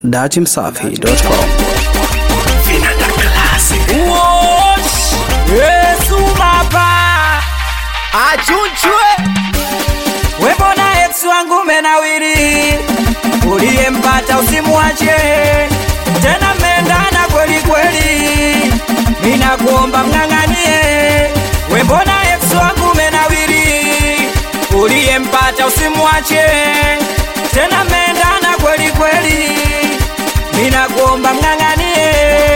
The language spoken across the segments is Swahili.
datimsafi.com. Wosh! Yesu baba achunchwe wembona ex wangu menawiri uliyempata usimwache tena mmendana kweli kweli minakuomba mng'ang'anie wembona ex wangu menawiri uliyempata usimwache tena mmendana kweli kweli minakuomba mng'ang'anie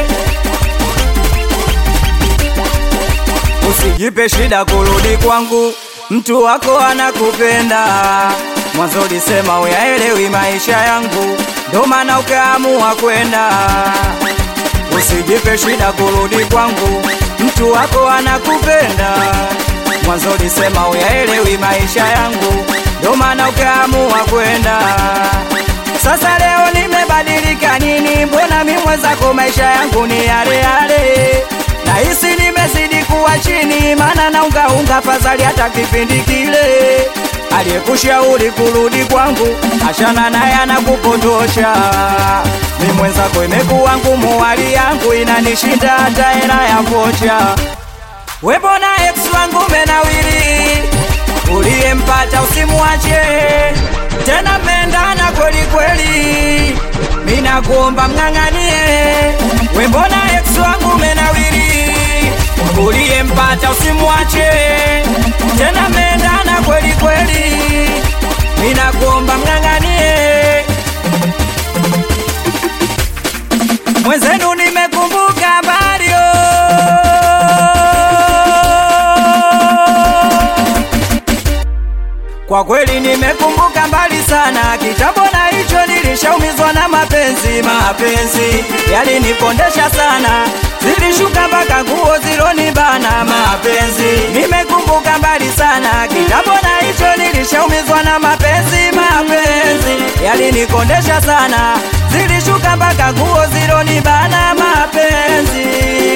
Usijipe shida kurudi kwangu, mtu wako anakupenda. Mwanzo ulisema uyaelewi maisha yangu, ndo maana ukaamua kwenda. Usijipe shida kurudi kwangu, mtu wako anakupenda. Mwanzo ulisema uyaelewi maisha yangu, ndo maana ukaamua kwenda. Sasa leo nimebadilika nini? Mbona mimi mwenzako maisha yangu ni yale yale? Nahisi nimezidi kuwa chini, maana naungaunga fadhali hata kipindi kile. Aliyekushauri kurudi kwangu, achana naye anakupotosha. Mi mwenzako imekuwa ngumu, hali yangu inanishinda hata hela ya vocha. We mbona ex wangu menawiri, uliyempata usimwache tena, mmendana kweli kweli, mina kuomba mng'ang'anie. We mbona ex wangu menawiri, uliyempata usimwache tena, mmendana kweli kweli, mina kuomba mng'ang'anie. Mwenzenu nimekumbuka Mario Kwa kweli nimekumbuka mbali sana, kitambo na hicho nilishaumizwa na mapenzi. Mapenzi yalinipondesha sana, zilishuka mpaka nguo zilonibana. Mapenzi nimekumbuka mbali sana, kitambo na hicho nilishaumizwa na mapenzi. Mapenzi yalinikondesha sana, zilishuka mpaka nguo zilonibana. Mapenzi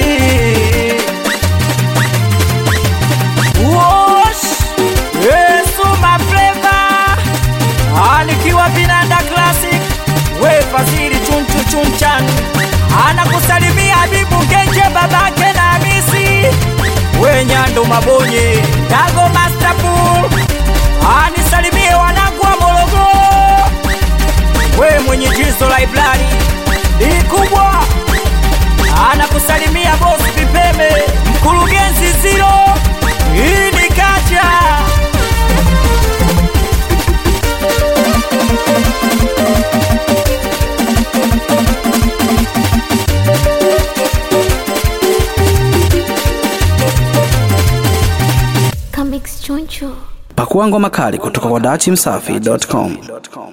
Wosh! Yesu mafleva anikiwa vinanda classic we fazili chunchu chunchan anakusalimia Habibu Ngenje babake na Hamisi we Nyando Mabonye Dago Masterpool anisalimie wanangu wa Morogoro we mwenye jizo library ni kubwa anakusalimia bosi Vipeme mkurugenzi Ziro hii ni kacha Comics Choncho. Pakua ngoma kali kutoka kwa datimsafi.com.